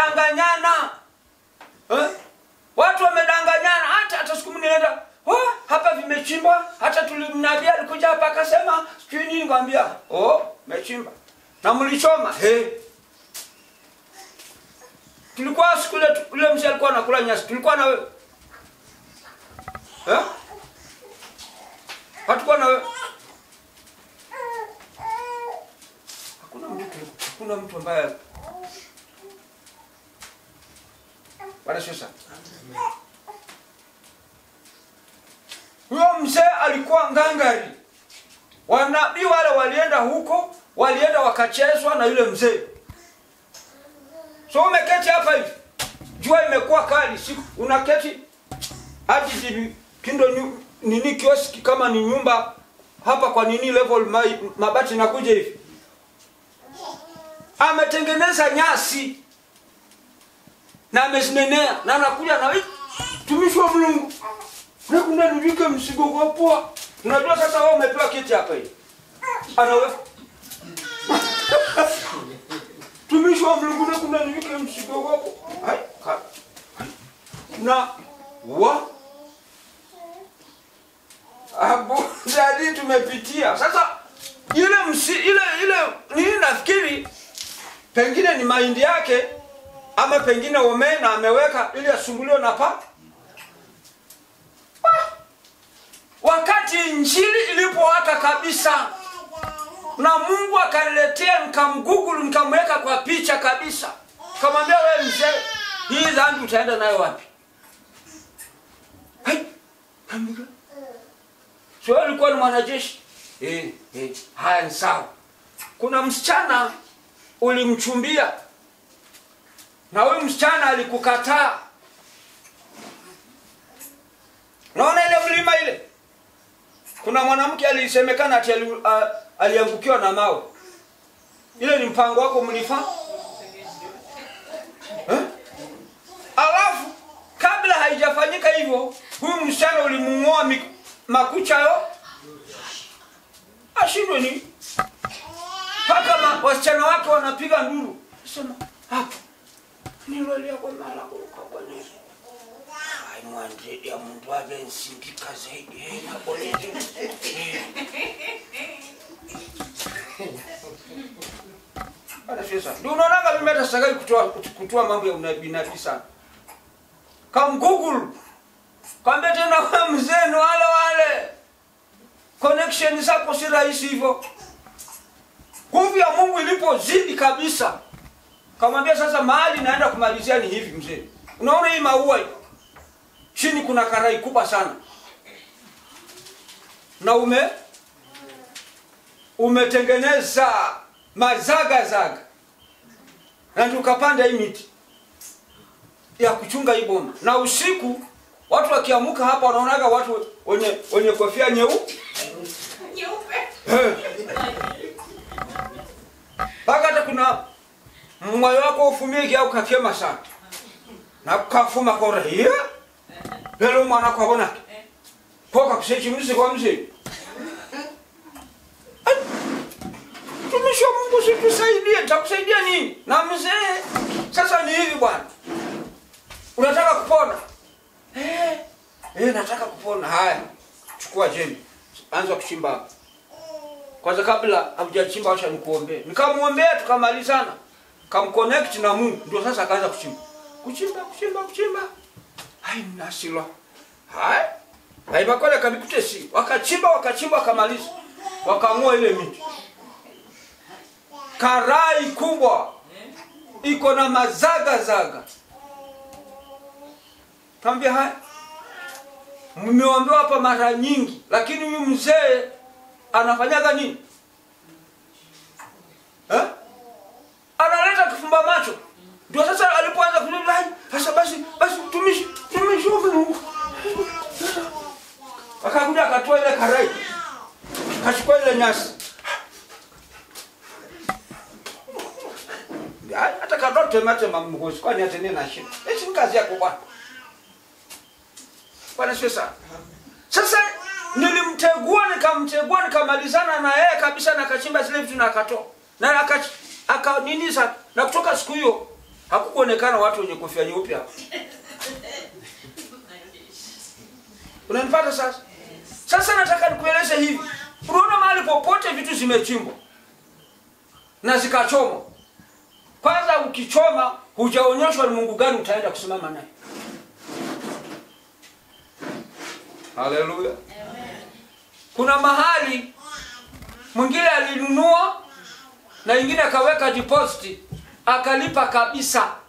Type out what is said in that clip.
wamedanganyana eh? watu wamedanganyana hata hata siku mnienda oh, hapa vimechimbwa hata tulimnabia alikuja hapa akasema sijui nini kwambia oh mechimba na mlichoma hey. tulikuwa siku ile tu- ule mzee alikuwa anakula nyasi tulikuwa na wewe eh? hatukuwa na wewe hakuna mtu hakuna mtu ambaye Bwana Yesu sana. Huyo mzee alikuwa ngangari. Wanabii wale walienda huko, walienda wakachezwa na yule mzee. So umeketi hapa hivi, jua imekuwa kali, siku unaketi hadi hivi kindo nyu, nini kioski kama ni nyumba hapa kwa nini level ma, mabati nakuja hivi, ametengeneza nyasi na amezinenea na anakuja na "Eh, tumishi wa Mungu nakunda nivike msigo kwa poa. Unajua sasa wewe umepewa kiti hapa hivi, anawe tumishi wa Mungu nakunda nivike msigo kwa poa. Hai, ka- hai. na wa hapo jadi tumepitia sasa ile msi, ile ile nini nafikiri pengine ni mahindi yake ama pengine omena ameweka ili asumbuliwe na pa Ah! wakati injili ilipowaka kabisa na mungu akaniletea nikamgugulu nikamweka kwa picha kabisa kamwambia we mzee hii dhambi utaenda nayo wapi Hai! Kamwambia, so wewe ulikuwa ni mwanajeshi eh, eh, haya ni sawa kuna msichana ulimchumbia na huyu msichana alikukataa naona ile mlima ile kuna mwanamke alisemekana ati ali, a- aliangukiwa na mawe ile ni mpango wako mlifa eh? alafu kabla haijafanyika hivyo huyu msichana ulimung'oa mik- makucha yo ashindwe ni mpaka ma- wasichana wake wanapiga nduru sema hapo nilolia kwa mara kuruka bwana Yesu ai mwandidi ya mundu ave nsindika zaidi eh, na polisi Eh. Bwana Yesu sana. ndio unaonanga mimi hata sitaki kutoa kutoa mambo ya unabii nabii sana kam google kwambia tena wewe mzee ni wale wale connection zako si rahisi hivyo nguvu ya mungu ilipozidi kabisa kamwambia sasa mahali naenda kumalizia ni hivi mzee unaona hii maua hii? chini kuna karai kubwa sana na ume umetengeneza mazagazaga na ndio ukapanda hii miti ya kuchunga hii boma na usiku watu wakiamuka hapa wanaonaga watu wenye wenye kofia nyeu Nyeupe. Eh. mpaka hata kuna mwayo wako ufumike au kakema sana na kafuma kora hiya lelo mwana kwabona koka kusechimulize kwa mzee Ai, tumishi wa mungu situsaidie takusaidia nini na mzee sasa ni hivi bwana unataka kupona eh, eh, nataka kupona haya chukua jembe anza kuchimba hapa kwanza kabla hamjachimba wacha nikuombee nikamwombea tukamalizana kamconnect na mungu ndio sasa akaanza kuchimba kuchimba kuchimba kuchimba hai mnasilwa hai haipakole kabikutesi wakachimba wakachimba wakamaliza wakang'oa ile miti karai kubwa iko na mazagazaga tambia haya mmeombewa hapa mara nyingi lakini huyu mzee anafanyaga nini eh? analeta kifumba macho ndio sasa alipoanza kulila sasa basi basi tumishi tumishi wa Mungu akakuja akatoa ile karai kachukua ile nyasi Ya, hata kadote mate mamgozi kwani atene na shida hizi ni kazi yako bwana bwana sio sana sasa nilimtegua nikamtegua nikamalizana na yeye kabisa na akachimba zile vitu na akatoa na aka, aka nini sa na kutoka siku hiyo hakukuonekana watu wenye kofia nyeupe hapa unanipata sasa sasa nataka nikueleze hivi unaona mahali popote vitu zimechimbwa na zikachomwa kwanza ukichoma hujaonyeshwa ni mungu gani utaenda kusimama naye haleluya kuna mahali mwingine alinunua na ingine akaweka deposit akalipa kabisa